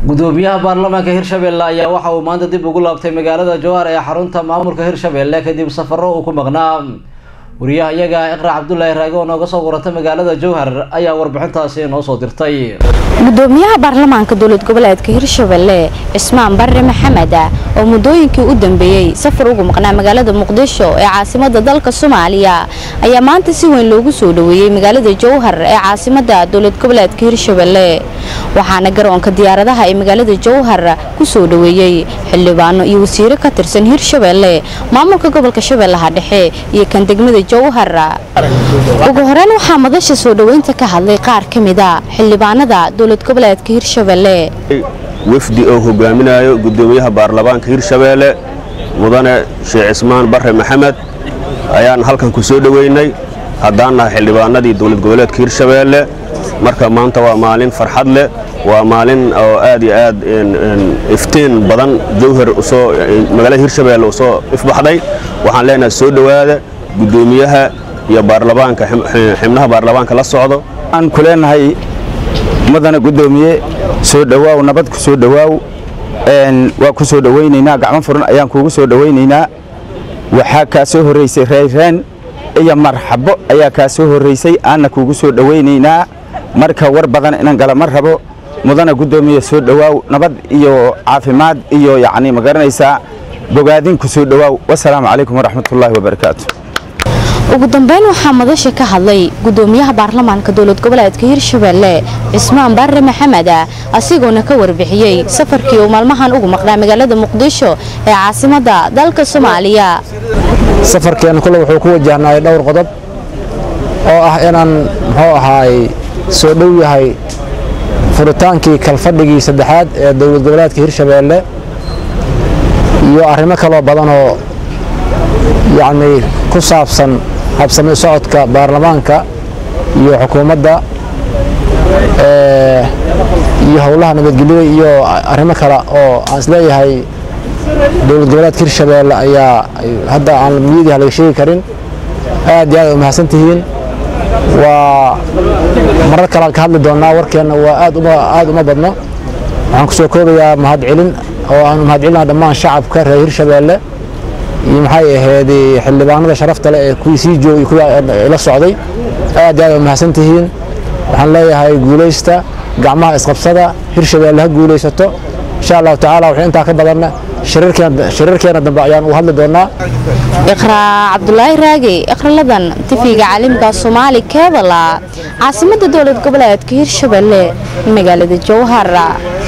gudoomiyaha baarlamaanka hirshabelle ayaa waxa uu maanta dib ugu laabtay magaalada jowhar ee xarunta maamulka hirshabelle kadib safaro uu ku maqnaa wariyaha iyaga iqra cabdulaahi raage oo nooga soo warantay magaalada jowhar ayaa warbixintaasi noo soo dirtay gudoomiyaha baarlamaanka dowlad goboleedka hirshabelle cismaan barre maxamed oo muddooyinkii u dambeeyey safar ugu maqnaa magaalada muqdisho ee caasimada dalka soomaaliya ayaa maanta si weyn loogu soo dhaweeyey magaalada jowhar ee caasimada dowlad goboleedka hirshabelle waxaana garoonka diyaaradaha ee magaalada jowhar ku soo dhaweeyey xildhibaano iyo wasiiro ka tirsan hirshabelle maamulka gobolka shabeellaha dhexe iyo kan degmada jowhar ugu horeyn waxaa madasha soo dhoweynta ka hadlay qaar ka mida xildhibaanada dowlad goboleedka hirshabelle wafdi oo hogaaminayo gudoomiyaha baarlamaanka hirshabeelle mudane sheekh cismaan barre maxamed ayaan halkan ku soo dhoweynay haddaan nahay xildhibaanadii dowlad goboleedka hirshabeelle marka maanta waa maalin farxad leh waa maalin oo aad iyo aad iftiin badan jowhar usoo magaalada hirshabeelle usoo ifbaxday waxaan leenahay soo dhowaada gudoomiyaha iyo baarlamaanka xibnaha baarlamaanka la socdo waxaan ku leenahay mudana gudoomiye soo dhowaaw nabad ku soo dhowaaw waa ku soo dhowaynaynaa gacmo furan ayaan kuugu soo dhowaynaynaa waxaa kaa soo horraysay reyreen iyo marxabo ayaa kaa soo horraysay aanna kuugu soo dhowaynaynaa marka war badan inaan gala ma rabo mudana gudoomiye soo dhowaaw nabad iyo caafimaad iyo yacni ma garanaysaa bogaadin ku soo dhowaaw wasalaamu calaykum waraxmatullaahi wabarakaatu ugu dambeyn waxaa madasha ka hadlay gudoomiyaha baarlamaanka dowlad goboleedka hirshabelle cismaan barre maxamed asigoona ka warbixiyey safarkii uu maalmahan ugu maqnaa magaalada muqdisho ee caasimada dalka soomaaliya safarkeenna kule wuxuu ku wajahnay dhowr qodob oo ah inaan muxuu ahaay soo dhow yahay furitaankii kalfadhigii saddexaad ee dowlad goboleedka hirshabeelle iyo arrimo kaloo badanoo yacni ku saabsan habsami socodka baarlamaanka iyo xukuumadda iyo howlaha nabadgelyada iyo arrimo kale oo aan isleeyahay dowlad goboleedka hirshabeelle ayaa hadda aan miyadiha laga sheegi karin aad iyo aad u mahadsan tihiin waa marar kalean ka hadli doonnaa warkeenna waa aad uma badno waxaan ku soo koobayaa mahadcelin oo aanu mahadcelinaa dhammaan shacabka reer hirshabeelle iyo maxay ahayd xildhibaanada sharafta leh ee kuwii sii joogay kuwii la socday aad iyo aad u mahadsan tihiin waxaan leeyahay guulaysta gacmaha isqabsada hirshabeelle ha guulaysato insha allahu tacaala waxay intaa ka badanna shirarkeena dambe ayaan u hadli doonnaa iqraa cabdulaahi raage iqraladan tifiga caalimka soomaali keebala caasimada dowlad goboleedka hirshabelle magaalada jowhar